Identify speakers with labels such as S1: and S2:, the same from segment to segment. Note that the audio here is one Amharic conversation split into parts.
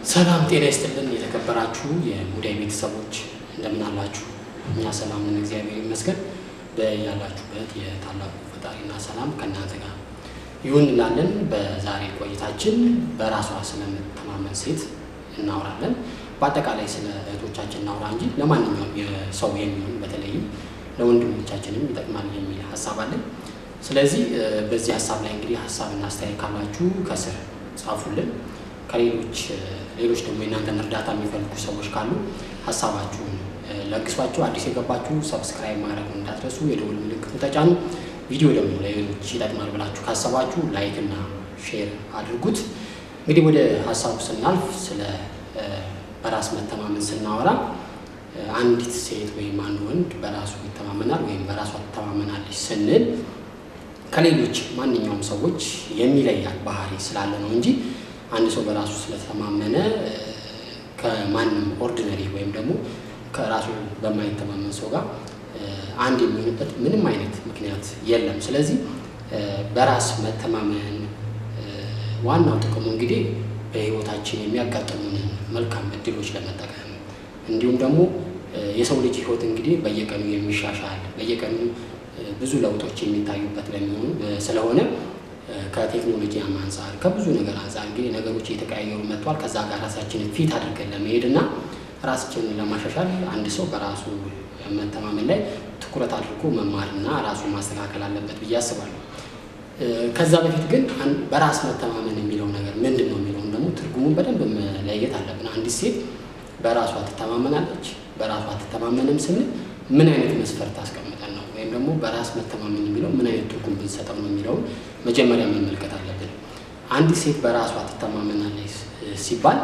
S1: ሰላም ጤና ይስጥልን። የተከበራችሁ የሙዳይ ቤተሰቦች እንደምን አላችሁ? እኛ ሰላም ነን፣ እግዚአብሔር ይመስገን። በያላችሁበት የታላቁ ፈጣሪና ሰላም ከእናንተ ጋር ይሁን እንላለን። በዛሬ ቆይታችን በራሷ ስለምትተማመን ሴት እናወራለን። በአጠቃላይ ስለ እህቶቻችን እናውራ እንጂ ለማንኛውም የሰው የሚሆን በተለይም ለወንድሞቻችንም ይጠቅማል የሚል ሀሳብ አለን። ስለዚህ በዚህ ሀሳብ ላይ እንግዲህ ሀሳብና አስተያየት ካላችሁ ከስር ጻፉልን። ከሌሎች ሌሎች ደግሞ የእናንተን እርዳታ የሚፈልጉ ሰዎች ካሉ ሀሳባችሁን ለግሷቸው። አዲስ የገባችሁ ሰብስክራይብ ማድረግ እንዳትረሱ፣ የደውል ምልክቱ ተጫኑ። ቪዲዮ ደግሞ ለሌሎች ይጠቅማል ብላችሁ ካሰባችሁ ላይክ እና ሼር አድርጉት። እንግዲህ ወደ ሀሳቡ ስናልፍ ስለ በራስ መተማመን ስናወራ አንዲት ሴት ወይም አንድ ወንድ በራሱ ይተማመናል ወይም በራሷ ትተማመናለች ስንል ከሌሎች ማንኛውም ሰዎች የሚለያል ባህሪ ስላለ ነው እንጂ አንድ ሰው በራሱ ስለተማመነ ከማንም ኦርዲነሪ ወይም ደግሞ ከራሱ በማይተማመን ሰው ጋር አንድ የሚሆንበት ምንም አይነት ምክንያት የለም። ስለዚህ በራስ መተማመን ዋናው ጥቅሙ እንግዲህ በሕይወታችን የሚያጋጥሙንን መልካም እድሎች ለመጠቀም እንዲሁም ደግሞ የሰው ልጅ ሕይወት እንግዲህ በየቀኑ የሚሻሻል በየቀኑ ብዙ ለውጦች የሚታዩበት ለሚሆኑ ስለሆነ ከቴክኖሎጂ አንጻር ከብዙ ነገር አንጻር እንግዲህ ነገሮች እየተቀያየሩ መጥቷል። ከዛ ጋር ራሳችንን ፊት አድርገን ለመሄድ እና ራሳችንን ለማሻሻል አንድ ሰው በራሱ መተማመን ላይ ትኩረት አድርጎ መማርና ራሱን ማስተካከል አለበት ብዬ አስባለሁ። ከዛ በፊት ግን በራስ መተማመን የሚለው ነገር ምንድን ነው የሚለውን ደግሞ ትርጉሙን በደንብ መለየት አለብን። አንዲት ሴት በራሷ ትተማመናለች፣ በራሷ ትተማመንም ስንል ምን አይነት መስፈርት አስቀምጠን ነው ወይም ደግሞ በራስ መተማመን የሚለው ምን አይነት ትርጉም ብንሰጠው ነው የሚለውን መጀመሪያ መመልከት አለብን። አንዲት ሴት በራሷ ትተማመናለች ሲባል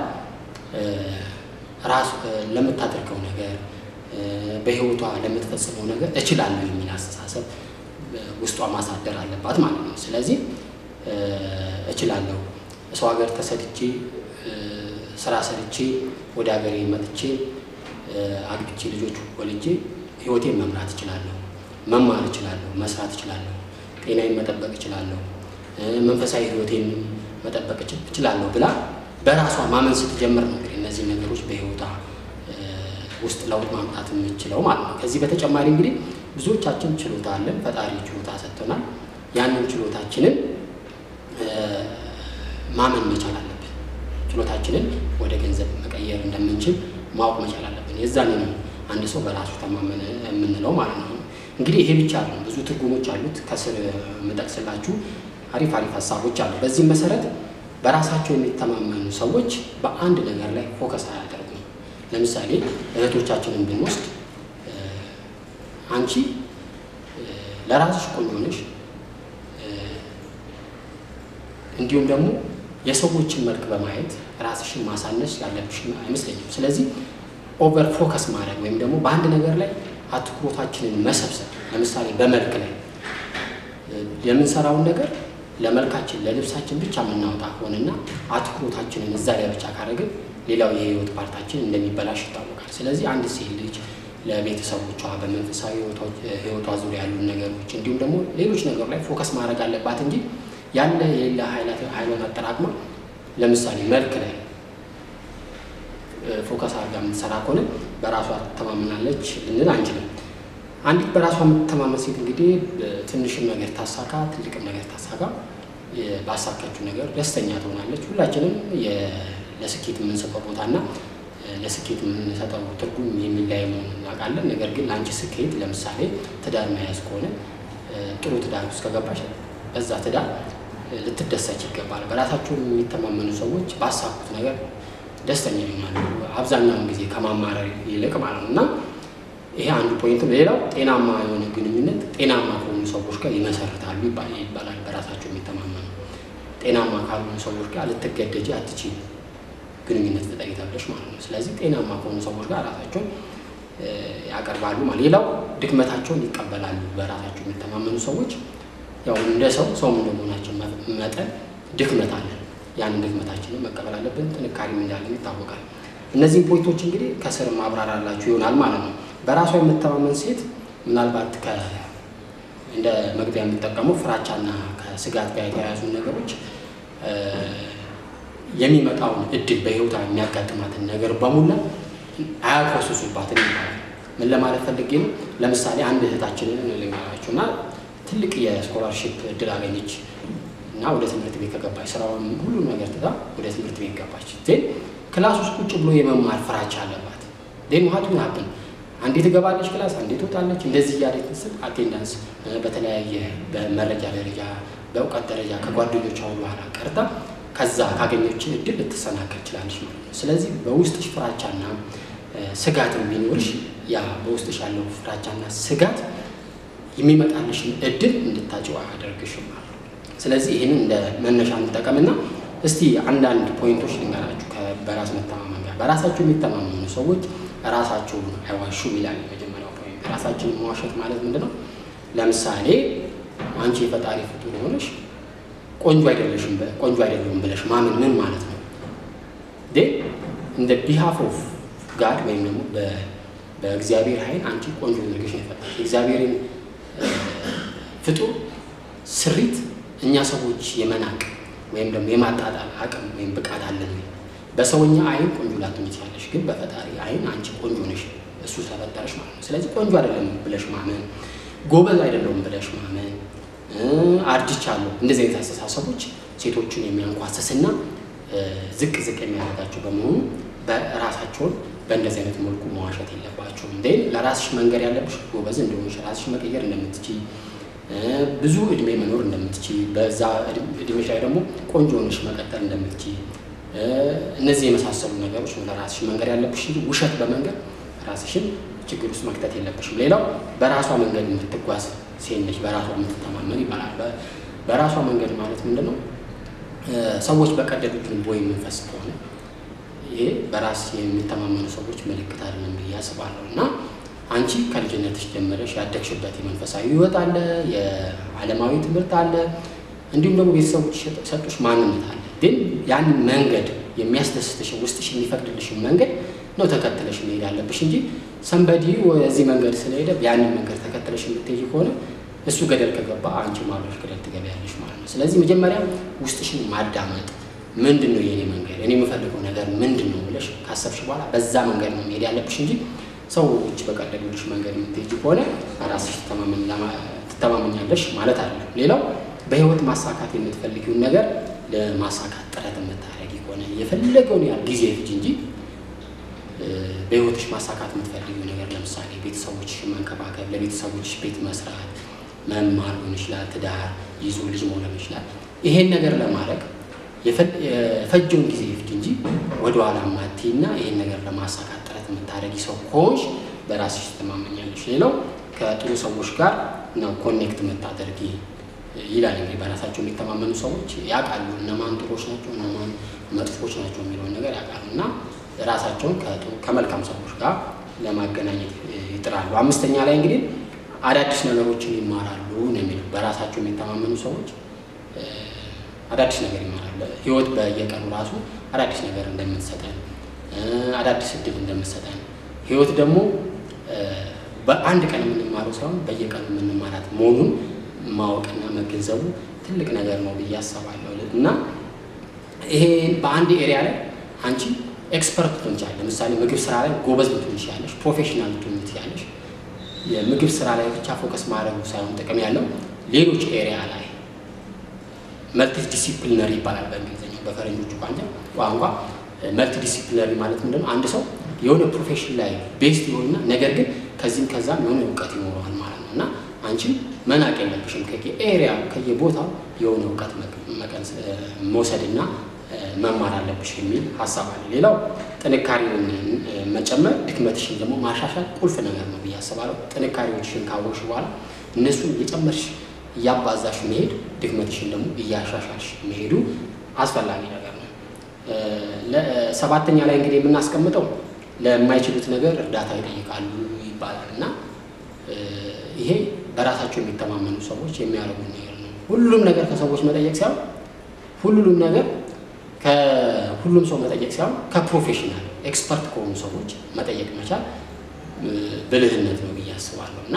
S1: ራስ ለምታደርገው ነገር በሕይወቷ ለምትፈጽመው ነገር እችላለሁ የሚል አስተሳሰብ ውስጧ ማሳደር አለባት ማለት ነው። ስለዚህ እችላለሁ፣ ሰው ሀገር ተሰድቼ ስራ ሰርቼ ወደ ሀገሬ መጥቼ አግብቼ ልጆች ወልጄ ሕይወቴን መምራት እችላለሁ፣ መማር እችላለሁ፣ መስራት እችላለሁ፣ ጤናዬን መጠበቅ እችላለሁ፣ መንፈሳዊ ሕይወቴን መጠበቅ እችላለሁ ብላ በራሷ ማመን ስትጀምር ነው እንግዲህ እነዚህ ነገሮች በሕይወቷ ውስጥ ለውጥ ማምጣት የምንችለው ማለት ነው። ከዚህ በተጨማሪ እንግዲህ ብዙዎቻችን ችሎታ አለን፣ ፈጣሪ ችሎታ ሰጥቶናል። ያንን ችሎታችንን ማመን መቻል አለብን። ችሎታችንን ወደ ገንዘብ መቀየር እንደምንችል ማወቅ መቻል አለብን። የዛኔ ነው አንድ ሰው በራሱ ተማመነ የምንለው ማለት ነው። እንግዲህ ይሄ ብቻ ነው፣ ብዙ ትርጉሞች አሉት። ከስር የምጠቅስላችሁ አሪፍ አሪፍ ሀሳቦች አሉ። በዚህም መሰረት በራሳቸው የሚተማመኑ ሰዎች በአንድ ነገር ላይ ፎከስ አያደርጉም። ለምሳሌ እህቶቻችንን ብንወስድ አንቺ ለራስሽ ቆንጆ ነሽ፣ እንዲሁም ደግሞ የሰዎችን መልክ በማየት ራስሽን ማሳነስ ያለብሽ አይመስለኝም። ስለዚህ ኦቨር ፎከስ ማድረግ ወይም ደግሞ በአንድ ነገር ላይ አትኩሮታችንን መሰብሰብ፣ ለምሳሌ በመልክ ላይ የምንሰራውን ነገር ለመልካችን ለልብሳችን ብቻ የምናወጣ ከሆነና አትኩሮታችንን እዛ ላይ ብቻ ካደረግን ሌላው የህይወት ፓርታችን እንደሚበላሽ ይታወቃል። ስለዚህ አንድ ሴት ልጅ ለቤተሰቦቿ በመንፈሳዊ ህይወቷ ዙሪያ ያሉ ነገሮች እንዲሁም ደግሞ ሌሎች ነገሮች ላይ ፎከስ ማድረግ አለባት እንጂ ያለ የሌላ ኃይሏን አጠራቅማ ለምሳሌ መልክ ላይ ፎከስ አድርጋ የምትሰራ ከሆነ በራሷ ትተማመናለች ልንል አንችልም። አንዲት በራሷ የምትተማመን ሴት እንግዲህ ትንሽም ነገር ታሳካ፣ ትልቅም ነገር ታሳካ፣ ባሳካችው ነገር ደስተኛ ትሆናለች። ሁላችንም ለስኬት የምንሰጠው ቦታና ለስኬት የምንሰጠው ትርጉም የሚለያይ መሆኑን እናውቃለን። ነገር ግን ለአንቺ ስኬት ለምሳሌ ትዳር መያዝ ከሆነ ጥሩ ትዳር ውስጥ ከገባሽ በዛ ትዳር ልትደሰች ይገባል። በራሳቸው የሚተማመኑ ሰዎች ባሳኩት ነገር ደስተኛ ይሆናሉ፣ አብዛኛውን ጊዜ ከማማረር ይልቅ ማለት ነው እና ይሄ አንዱ ፖይንት ነው። ሌላው ጤናማ የሆነ ግንኙነት ጤናማ ከሆኑ ሰዎች ጋር ይመሰርታሉ ይባላል። በራሳቸው የሚተማመኑ ጤናማ ካልሆኑ ሰዎች ጋር ልትገደጂ አትችይም ግንኙነት ፍጠሪ ተብለሽ ማለት ነው። ስለዚህ ጤናማ ከሆኑ ሰዎች ጋር ራሳቸውን ያቀርባሉ ማለት። ሌላው ድክመታቸውን ይቀበላሉ። በራሳቸው የሚተማመኑ ሰዎች ያው እንደ ሰው ሰውም እንደመሆናችን መጠን ድክመት አለን። ያንን ድክመታችንን መቀበል አለብን። ጥንካሬም እንዳለን ይታወቃል። እነዚህም ፖይንቶች እንግዲህ ከስር ማብራራላችሁ ይሆናል ማለት ነው። በራሷ የምተማመን ሴት ምናልባት እንደ መግቢያ የሚጠቀመው ፍራቻና ከስጋት ጋር የተያያዙ ነገሮች የሚመጣውን እድል በህይወቷ የሚያጋጥማትን ነገር በሙላ አያኮስሱባትም ይባላል። ምን ለማለት ፈልጌ ነው? ለምሳሌ አንድ እህታችንን ልንገራችሁ እና ትልቅ የስኮላርሽፕ እድል አገኘች እና ወደ ትምህርት ቤት ከገባች ስራውን ሁሉ ነገር ትታ ወደ ትምህርት ቤት ገባች። ዜን ክላስ ውስጥ ቁጭ ብሎ የመማር ፍራቻ አለባት። ዜን ውሀቱ ሀብን አንዴ ትገባለች ክላስ፣ አንዴ ትወጣለች። እንደዚህ እያለች ስል አቴንዳንስ በተለያየ በመረጃ ደረጃ በእውቀት ደረጃ ከጓደኞቿ በኋላ ቀርታ ከዛ ካገኘችን እድል ልትሰናከል ችላለች ማለት ነው። ስለዚህ በውስጥሽ ፍራቻና ስጋት ቢኖርሽ ያ በውስጥሽ ያለው ፍራቻና ስጋት የሚመጣልሽን እድል እንድታጭው አያደርግሽም ማለት ነው። ስለዚህ ይህንን እንደ መነሻ እንጠቀምና እስቲ አንዳንድ ፖይንቶች ልንገራችሁ በራስ መተማመን ጋር። በራሳቸው የሚተማመኑ ሰዎች ራሳቸውን አይዋሹም ይላል የመጀመሪያው ፖይንት። ራሳችንን መዋሸት ማለት ምንድን ነው? ለምሳሌ አንቺ የፈጣሪ ፍጡር ሆነሽ ቆንጆ አይደለሽም ቆንጆ አይደለሁም ብለሽ ማመን ምን ማለት ነው? እንደ ቢሃፍ ኦፍ ጋድ ወይም ደግሞ በእግዚአብሔር ኃይል አንቺ ቆንጆ አድርገሽ ነው የፈጠረሽ። የእግዚአብሔርን ፍጡር ስሪት እኛ ሰዎች የመናቅ ወይም ደግሞ የማጣጣል አቅም ወይም ብቃት አለን ወይ? በሰውኛ አይን ቆንጆ ላትሆኚ ትችያለሽ፣ ግን በፈጣሪ አይን አንቺ ቆንጆ ነሽ፣ እሱ ተፈጠረሽ ማለት ነው። ስለዚህ ቆንጆ አይደለም ብለሽ ማመን፣ ጎበዝ አይደለሁም ብለሽ ማመን፣ አርጅቻለሁ፣ እንደዚህ አይነት አስተሳሰቦች ሴቶችን የሚያንኳስስና ዝቅ ዝቅ የሚያደርጋቸው በመሆኑ በራሳቸውን በእንደዚህ አይነት መልኩ መዋሸት የለባቸውም። እንዴ ለራስሽ መንገድ ያለብሽ ጎበዝ እንደሆንሽ ራስሽ መቀየር እንደምትችይ ብዙ እድሜ መኖር እንደምትችይ በዛ እድሜሽ ላይ ደግሞ ቆንጆ ሆነሽ መቀጠል እንደምትችይ እነዚህ የመሳሰሉ ነገሮች ነው ለራስሽ መንገድ ያለብሽ እንጂ ውሸት በመንገድ ራስሽን ችግር ውስጥ መክተት የለብሽም። ሌላው በራሷ መንገድ የምትጓዝ ሴት ነች፣ በራሷ የምትተማመን ይባላል። በራሷ መንገድ ማለት ምንድን ነው? ሰዎች በቀደዱት ቦይ የምንፈስ ከሆነ ይሄ በራስ የሚተማመኑ ሰዎች ምልክት አይደለም ብዬ አስባለሁ። እና አንቺ ከልጅነትሽ ጀምረሽ ያደግሽበት የመንፈሳዊ ሕይወት አለ፣ የዓለማዊ ትምህርት አለ፣ እንዲሁም ደግሞ ቤተሰቦች ሰጡሽ ማንነት አለ። ግን ያንን መንገድ የሚያስደስትሽን ውስጥሽ የሚፈቅድልሽን መንገድ ነው ተከትለሽ መሄድ ያለብሽ እንጂ ሰንበዲ ወደዚህ መንገድ ስለሄደ ያንን መንገድ ተከትለሽ የምትሄጂ ከሆነ እሱ ገደል ከገባ አንቺ ማብረሽ ገደል ትገቢያለሽ ማለት ነው። ስለዚህ መጀመሪያ ውስጥሽን ማዳመጥ ምንድን ነው የኔ መንገድ፣ እኔ የምፈልገው ነገር ምንድን ነው ብለሽ ካሰብሽ በኋላ በዛ መንገድ ነው መሄድ ያለብሽ እንጂ ሰዎች በቀደሉልሽ መንገድ የምትሄጂ ከሆነ ራስሽ ትተማመኛለሽ ማለት አይደለም። ሌላው በህይወት ማሳካት የምትፈልጊውን ነገር ለማሳካት ጥረት የምታደርጊ ከሆነ የፈለገውን ያህል ጊዜ ፍጅ እንጂ በህይወትሽ ማሳካት የምትፈልጊው ነገር ለምሳሌ ቤተሰቦችሽን መንከባከብ፣ ለቤተሰቦችሽ ቤት መስራት፣ መማር ሊሆን ይችላል፣ ትዳር ይዞ ልጅ መውለድ ይችላል። ይሄን ነገር ለማድረግ የፈጀውን ጊዜ ይፍጅ እንጂ ወደኋላ ማትይና ይሄን ነገር ለማሳካት ጥረት የምታደርጊ ሰው ከሆንሽ በራስሽ ትተማመኛለሽ። ሌላው ከጥሩ ሰዎች ጋር ነው ኮኔክት የምታደርጊ ይላል። እንግዲህ በራሳቸው የሚተማመኑ ሰዎች ያውቃሉ እነማን ጥሩዎች ናቸው እነማን መጥፎች ናቸው የሚለውን ነገር ያውቃሉ እና ራሳቸውን ከመልካም ሰዎች ጋር ለማገናኘት ይጥራሉ። አምስተኛ ላይ እንግዲህ አዳዲስ ነገሮችን ይማራሉ ነው የሚለው። በራሳቸው የሚተማመኑ ሰዎች አዳዲስ ነገር ይማራሉ። ህይወት በየቀኑ ራሱ አዳዲስ ነገር እንደምትሰጠን፣ አዳዲስ እድል እንደምትሰጠን ህይወት ደግሞ በአንድ ቀን የምንማረው ሳይሆን በየቀኑ የምንማራት መሆኑን ማወቅና መገንዘቡ ትልቅ ነገር ነው ብዬ አስባለሁ። እና ይሄ በአንድ ኤሪያ ላይ አንቺ ኤክስፐርት ልትሆን ትችላለሽ። ለምሳሌ ምግብ ስራ ላይ ጎበዝ ልትሆን ትችላለሽ፣ ፕሮፌሽናል ልትሆን ትችላለሽ። የምግብ ስራ ላይ ብቻ ፎከስ ማድረጉ ሳይሆን ጥቅም ያለው ሌሎች ኤሪያ ላይ መልቲ ዲሲፕሊነሪ ይባላል በእንግሊዝኛው። በፈረንጆቹ ቋንቋ ቋንቋ መልቲ ዲሲፕሊነሪ ማለት ምንድነው? አንድ ሰው የሆነ ፕሮፌሽን ላይ ቤስት የሆንና ነገር ግን ከዚህም ከዛም የሆነ እውቀት ይኖረዋል ማለት ነው እና አንቺም መናቅ የለብሽም። ከየኤሪያ ከየቦታው የሆነ እውቀት መውሰድና መማር አለብሽ የሚል ሀሳብ አለ። ሌላው ጥንካሬውን መጨመር፣ ድክመትሽን ደግሞ ማሻሻል ቁልፍ ነገር ነው ብዬ አስባለሁ። ጥንካሬዎችሽን ካወቅሽ በኋላ እነሱን እየጨመርሽ እያባዛሽ መሄድ፣ ድክመትሽን ደግሞ እያሻሻልሽ መሄዱ አስፈላጊ ነገር ነው። ሰባተኛ ላይ እንግዲህ የምናስቀምጠው ለማይችሉት ነገር እርዳታ ይጠይቃሉ ይባላል እና ይሄ በራሳቸው የሚተማመኑ ሰዎች የሚያደርጉት ነገር ነው። ሁሉም ነገር ከሰዎች መጠየቅ ሳይሆን ሁሉም ነገር ከሁሉም ሰው መጠየቅ ሳይሆን ከፕሮፌሽናል ኤክስፐርት ከሆኑ ሰዎች መጠየቅ መቻል ብልህነት ነው ብዬ አስባለሁ እና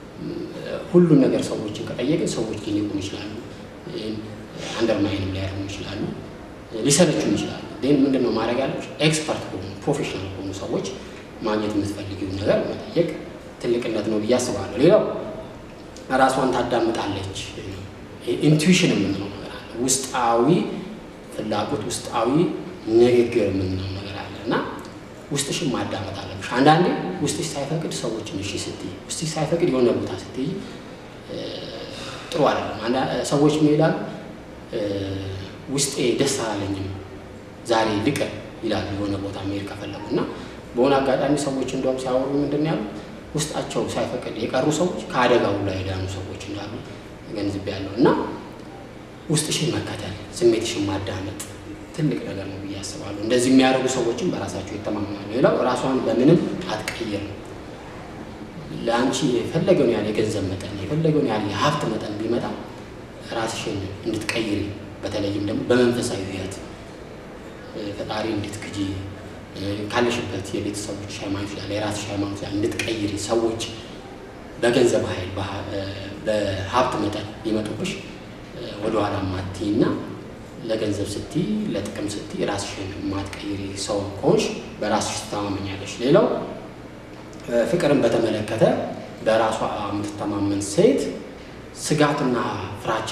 S1: ሁሉም ነገር ሰዎችን ከጠየቅን ሰዎች ሊንቁን ይችላሉ፣ አንደርማይንም ሊያደርጉ ይችላሉ። ሊሰለቹም ይችላሉ። ግን ምንድን ነው ማድረግ ያለች ኤክስፐርት ከሆኑ ፕሮፌሽናል ከሆኑ ሰዎች ማግኘት የምትፈልጊውን ነገር መጠየቅ ትልቅነት ነው ብዬ አስባለሁ። ሌላው ራሷን ታዳምጣለች። ኢንቱዊሽን የምንለው ነገር አለ። ውስጣዊ ፍላጎት፣ ውስጣዊ ንግግር የምንለው ነገር አለ እና ውስጥሽን ማዳመጥ አለብሽ። አንዳንዴ ውስጥሽ ሳይፈቅድ ሰዎችን እሺ ስትይ፣ ውስጥሽ ሳይፈቅድ የሆነ ቦታ ስትይ ጥሩ አይደለም። ሰዎች ይላሉ ውስጤ ደስ አላለኝም ዛሬ ልቀር ይላሉ የሆነ ቦታ መሄድ ከፈለጉ እና በሆነ አጋጣሚ ሰዎች እንደውም ሲያወሩ ምንድን ነው ያሉ ውስጣቸው ሳይፈቅድ የቀሩ ሰዎች ከአደጋው ላይ የዳኑ ሰዎች እንዳሉ ገንዝቤያለሁ። እና ውስጥሽን መከተል፣ ስሜትሽን ማዳመጥ ትልቅ ነገር ነው ብዬ አስባለሁ። እንደዚህ የሚያደርጉ ሰዎችም በራሳቸው ይተማመናሉ። ሌላው ራሷን በምንም አትቀይርም። ለአንቺ የፈለገውን ያህል የገንዘብ መጠን የፈለገውን ያህል የሀብት መጠን ቢመጣ ራስሽን እንድትቀይሪ በተለይም ደግሞ በመንፈሳዊ ሕይወት ፈጣሪ እንድትክጂ ካለሽበት የቤተሰቦች ሃይማኖት ላይ የራስሽ ሃይማኖት ላይ እንድትቀይሪ ሰዎች በገንዘብ ኃይል በሀብት መጠን ሊመጡብሽ ወደኋላ ማትይ እና ለገንዘብ ስትይ ለጥቅም ስትይ ራስሽን ማትቀይሪ ሰው ከሆንሽ በራስሽ ትተማመኛለሽ። ሌላው ፍቅርን በተመለከተ በራሷ የምትተማመን ሴት ስጋትና ፍራቻ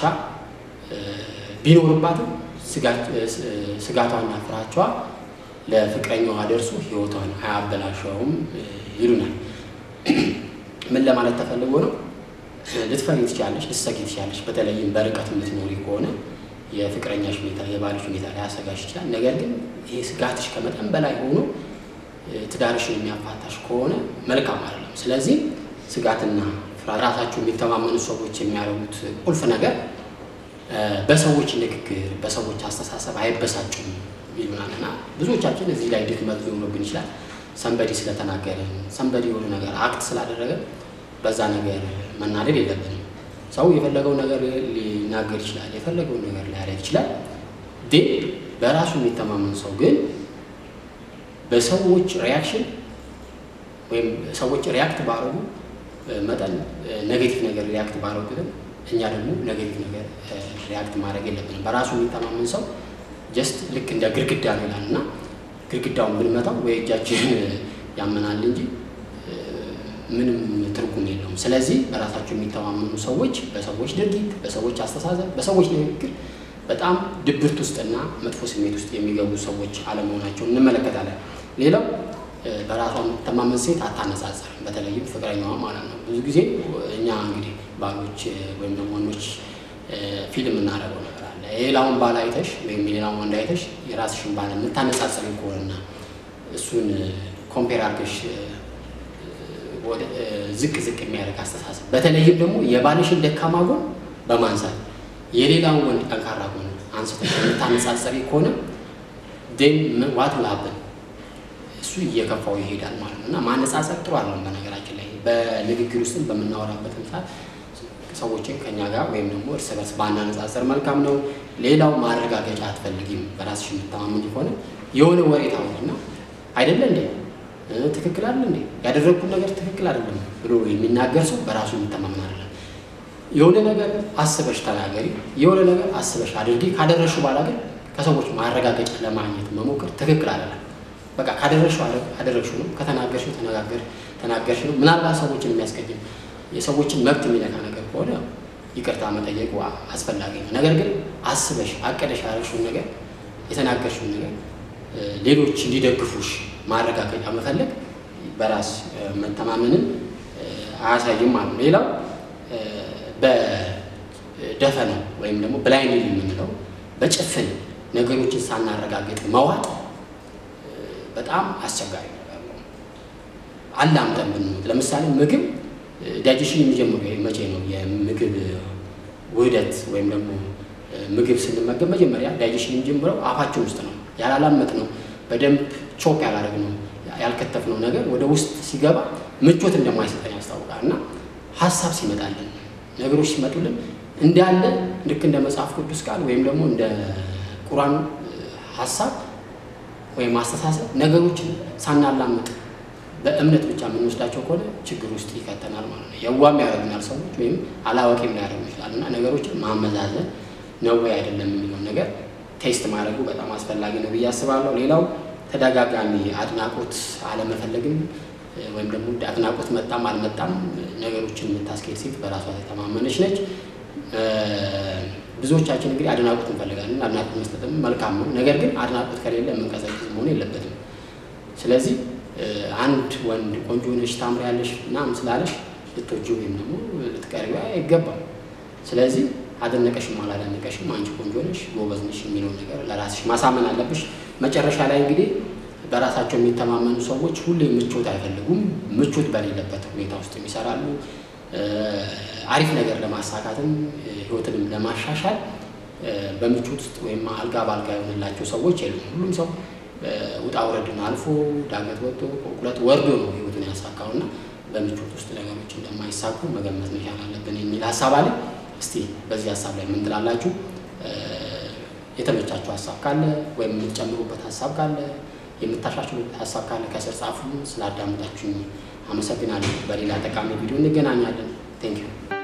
S1: ቢኖርባትም ስጋቷና ፍራቿ ለፍቅረኛዋ ደርሶ ህይወቷን አያበላሸውም ይሉናል። ምን ለማለት ተፈልጎ ነው? ልትፈሪ ትችላለች፣ ልትሰጊ ትችላለች። በተለይም በርቀት የምትኖሪ ከሆነ የፍቅረኛሽ ሁኔታ የባልሽ ሁኔታ ሊያሰጋሽ ይችላል። ነገር ግን ይሄ ስጋትሽ ከመጠን በላይ ሆኖ ትዳርሽን የሚያፋታሽ ከሆነ መልካም አይደለም። ስለዚህ ስጋትና ራሳቸው የሚተማመኑ ሰዎች የሚያደርጉት ቁልፍ ነገር በሰዎች ንግግር፣ በሰዎች አስተሳሰብ አይበሳጩም ይሉናል እና ብዙዎቻችን እዚህ ላይ ድክመት ሊሆንብን ይችላል። ሰንበዲ ስለተናገረን ሰንበዲ የሆነ ነገር አክት ስላደረገ በዛ ነገር መናደድ የለብንም። ሰው የፈለገው ነገር ሊናገር ይችላል፣ የፈለገውን ነገር ሊያደርግ ይችላል። ግን በራሱ የሚተማመን ሰው ግን በሰዎች ሪያክሽን ወይም ሰዎች ሪያክት ባረጉ መጠን ኔጌቲቭ ነገር ሪያክት ባረጉትም እኛ ደግሞ ኔጌቲቭ ነገር ሪያክት ማድረግ የለብንም። በራሱ የሚተማመን ሰው ጀስት ልክ እንደ ግድግዳ ነው ይላል እና ግድግዳውን ብንመታው ወይ እጃችን ያመናል እንጂ ምንም ትርጉም የለውም። ስለዚህ በራሳቸው የሚተማመኑ ሰዎች በሰዎች ድርጊት፣ በሰዎች አስተሳሰብ፣ በሰዎች ንግግር በጣም ድብርት ውስጥና መጥፎ ስሜት ውስጥ የሚገቡ ሰዎች አለመሆናቸውን እንመለከታለን። ሌላው በራሷ የምትተማመን ሴት አታነጻጽርም፣ በተለይም ፍቅረኛዋ ማለት ነው። ብዙ ጊዜ እኛ እንግዲህ ባሎች ወይም ደግሞ ወንዶች ፊልም እናደርገው ነገር አለ። የሌላውን ባል አይተሽ ወይም የሌላውን ወንድ አይተሽ የራስሽን ባል የምታነጻጽሪ ከሆነና እሱን ኮምፔር አድርገሽ ዝቅ ዝቅ የሚያደርግ አስተሳሰብ በተለይም ደግሞ የባልሽን ደካማ ጎን በማንሳት የሌላውን ወንድ ጠንካራ ጎን አንስተሽ የምታነጻጸሪ ከሆነ ን ዋት ላብን እሱ እየከፋው ይሄዳል ማለት ነው እና ማነጻጸር ጥሩ አለም። በነገራችን ላይ በንግግር ውስጥም በምናወራበትም ሰዓት ሰዎችን ከኛ ጋር ወይም ደግሞ እርስ በርስ ባናነጻጸር መልካም ነው። ሌላው ማረጋገጫ አትፈልጊም። በራስሽ የምታማመኝ ከሆነ የሆነ ወሬ ታወሪና አይደለ እንዴ ትክክል አለ እንዴ ያደረግኩት ነገር ትክክል አይደለም ብሎ የሚናገር ሰው በራሱ የሚተማመን አይደለም። የሆነ ነገር አስበሽ ተናገሪ፣ የሆነ ነገር አስበሽ አድርጊ። ካደረሹ በኋላ ግን ከሰዎች ማረጋገጫ ለማግኘት መሞከር ትክክል አይደለም። በቃ ካደረሹ አደረግሹ ነው፣ ከተናገርሽው ተነጋገር ተናገርሽ ነው። ምናልባት ሰዎችን የሚያስቀይም የሰዎችን መብት የሚነካ ነገር ከሆነ ይቅርታ መጠየቁ አስፈላጊ ነው። ነገር ግን አስበሽ አቀደሽ ያደረግሽውን ነገር የተናገርሽውን ነገር ሌሎች እንዲደግፉሽ ማረጋገጫ መፈለግ በራስ መተማመንን አያሳይም ማለት ነው። ሌላው በደፈነ ወይም ደግሞ ብላይንድ የምንለው በጭፍን ነገሮችን ሳናረጋግጥ መዋጥ በጣም አስቸጋሪ ነገር ነው። አላምጠን ብንሞት ለምሳሌ ምግብ ዳይጀሽን የሚጀምሩ መቼ ነው? የምግብ ውህደት ወይም ደግሞ ምግብ ስንመገብ መጀመሪያ ዳይጀሽን የሚጀምረው አፋችን ውስጥ ነው። ያላላመጥ ነው በደንብ ቾፕ ያላደረግ ነው ያልከተፍ ነው ነገር ወደ ውስጥ ሲገባ ምቾት እንደማይሰጠን ያስታውቃል። እና ሀሳብ ሲመጣልን ነገሮች ሲመጡልን እንዳለ ልክ እንደ መጽሐፍ ቅዱስ ቃል ወይም ደግሞ እንደ ቁራን ሀሳብ ወይም አስተሳሰብ ነገሮችን ሳናላምጥ በእምነት ብቻ የምንወስዳቸው ከሆነ ችግር ውስጥ ይከተናል ማለት ነው። የዋም ያደርጉናል ሰዎች ወይም አላዋቂም ሊያደርጉ ይችላል። እና ነገሮችን ማመዛዘን ነው ወይ አይደለም የሚለውን ነገር ቴስት ማድረጉ በጣም አስፈላጊ ነው ብዬ አስባለሁ። ሌላው ተደጋጋሚ አድናቆት አለመፈለግም ወይም ደግሞ አድናቆት መጣም አልመጣም ነገሮችን የምታስኬድ ሴት በራሷ የተማመነች ነች። ብዙዎቻችን እንግዲህ አድናቆት እንፈልጋለን። አድናቆት መስጠትም መልካም ነው። ነገር ግን አድናቆት ከሌለ የምንቀዘቅዝ መሆን የለበትም። ስለዚህ አንድ ወንድ ቆንጆ ነሽ፣ ታምሪያለሽ ምናምን ስላለሽ ልትወጂው ወይም ደግሞ ልትቀርቢው አይገባም። ስለዚህ አደነቀሽም አላደነቀሽም አንቺ ቆንጆ ነሽ፣ ጎበዝ ነሽ የሚለውን ነገር ለራስሽ ማሳመን አለብሽ። መጨረሻ ላይ እንግዲህ በራሳቸው የሚተማመኑ ሰዎች ሁሌ ምቾት አይፈልጉም። ምቾት በሌለበት ሁኔታ ውስጥ ይሰራሉ። አሪፍ ነገር ለማሳካትም ህይወትንም ለማሻሻል በምቾት ውስጥ ወይም አልጋ በአልጋ የሆንላቸው ሰዎች የሉም። ሁሉም ሰው ውጣ ውረድን አልፎ ዳገት ወጥቶ ቁልቁለት ወርዶ ነው ህይወቱን ያሳካው እና በምቾት ውስጥ ነገሮች እንደማይሳኩ መገመት መቻል አለብን የሚል ሀሳብ አለ። እስቲ በዚህ ሀሳብ ላይ ምን ትላላችሁ? የተመቻችሁ ሀሳብ ካለ ወይም የምትጨምሩበት ሀሳብ ካለ የምታሻሽሉበት ሀሳብ ካለ ከስር ጻፉ። ስላዳመጣችሁኝ አመሰግናለሁ። በሌላ ጠቃሚ ቪዲዮ እንገናኛለን። ቴንክ ዩ